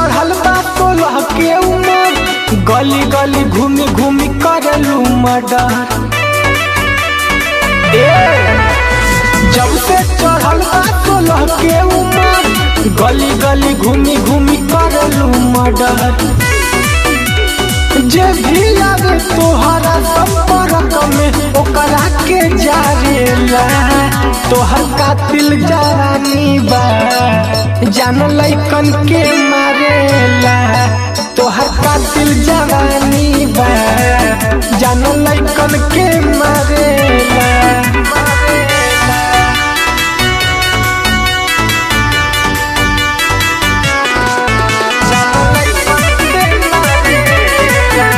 चढ़ल बा सोलह के उमर गली गली घूमी घूमी करलू मर्डर ए जब से चढ़ल बा सोलह के उमर गली गली घूमी घूमी करलू मर्डर जे भी आवे तोहरा संपर्क में ओकरा के जारेला तोहर कातिल जवानी बा जान लैकन के मारेला तोहर कातिल जवानी बा जान लैकन के मारेला जान लइकन के मारेला।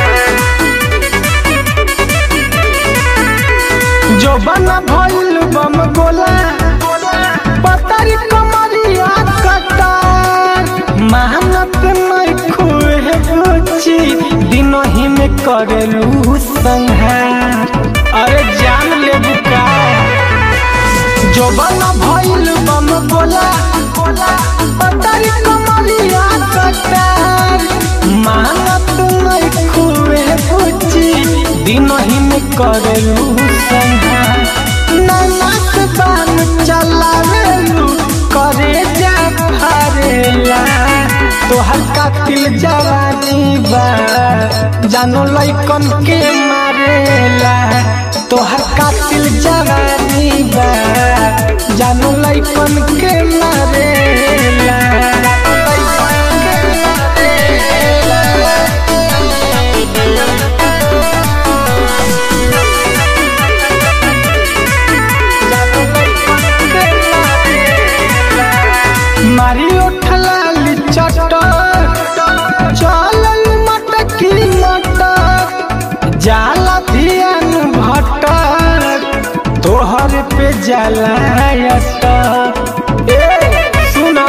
जो बना भइल बम गोला पतरी कमरिया कटार मेहनत नहीं खुए बुची दिनों ही में करेलू संहार अरे जान ले बुका जो बना भइल बम गोला पतरी कमरिया कटार मेहनत नहीं खुए बुची दिनों ही में करेलू संहार ननक बान चलावेलू करे जा फरेला तोहर कातिल जवानी बा जानो लइकन के मारेला तोहर कातिल जवानी बा जानो लइकन के मारेला मारी उठलाली चट चलल मटकी मटक जाला धियान भटक तोहर पे जाला अटक ए सुना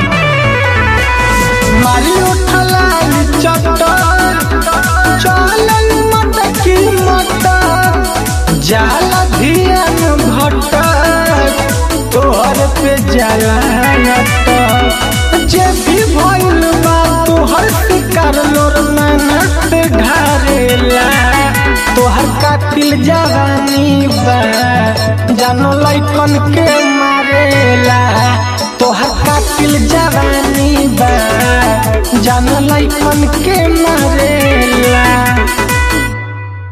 मारी उठलाली चट चलल मटकी मटक जाला धियान भटक तोहर पे जाला अटक जे भी भइल बा तोहर शिकार लोर मेहनत ढारेला तोहर कातिल जवानी बा जानो लइकन के मारेला तोहर कातिल जवानी बा जानो लइकन के मारेला